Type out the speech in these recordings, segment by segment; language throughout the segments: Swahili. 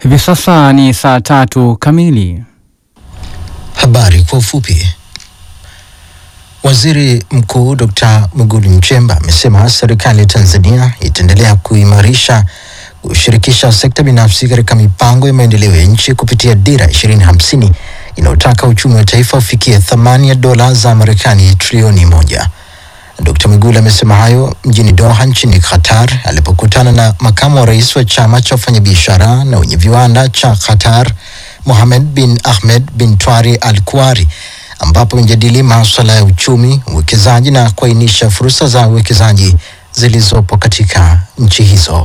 Hivi sasa ni saa tatu kamili. Habari kwa ufupi. Waziri Mkuu Dr. Mwigulu Nchemba amesema serikali ya Tanzania itaendelea kuimarisha kushirikisha sekta binafsi katika mipango ya maendeleo ya nchi kupitia dira 2050 inayotaka uchumi wa taifa ufikie thamani ya dola za Marekani trilioni moja. Dr. Mwigulu amesema hayo mjini Doha nchini Qatar alipokutana na makamu wa rais wa chama cha wafanyabiashara na wenye viwanda cha Qatar Mohamed bin Ahmed bin Twari Al Kuari ambapo imejadili masuala ya uchumi, uwekezaji na kuainisha fursa za uwekezaji zilizopo katika nchi hizo.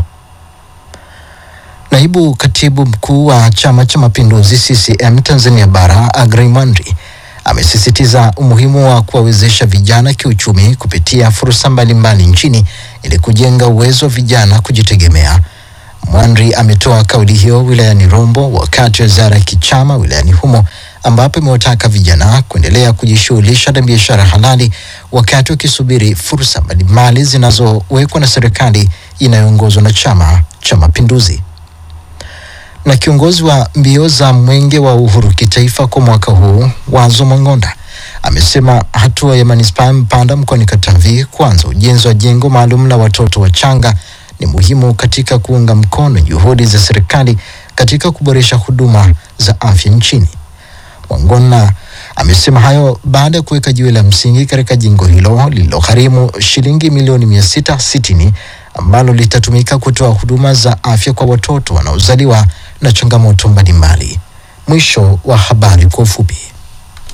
Naibu katibu mkuu wa Chama cha Mapinduzi CCM Tanzania Bara Aggrey Mwanri amesisitiza umuhimu wa kuwawezesha vijana kiuchumi kupitia fursa mbalimbali nchini ili kujenga uwezo wa vijana kujitegemea. Mwanri ametoa kauli hiyo wilayani Rombo wakati wa ziara ya kichama wilayani humo ambapo imewataka vijana kuendelea kujishughulisha na biashara halali wakati wakisubiri fursa mbalimbali zinazowekwa na serikali inayoongozwa na Chama cha Mapinduzi na kiongozi wa mbio za mwenge wa uhuru kitaifa kwa mwaka huu Wazo Mang'onda amesema hatua ya manispaa ya Mpanda mkoani Katavi kuanza ujenzi wa jengo maalum la watoto wachanga ni muhimu katika kuunga mkono juhudi za serikali katika kuboresha huduma za afya nchini. Wangona amesema hayo baada ya kuweka jiwe la msingi katika jengo hilo lililogharimu shilingi milioni mia sita sitini ambalo litatumika kutoa huduma za afya kwa watoto wanaozaliwa na changamoto mbalimbali. Mwisho wa habari kwa ufupi.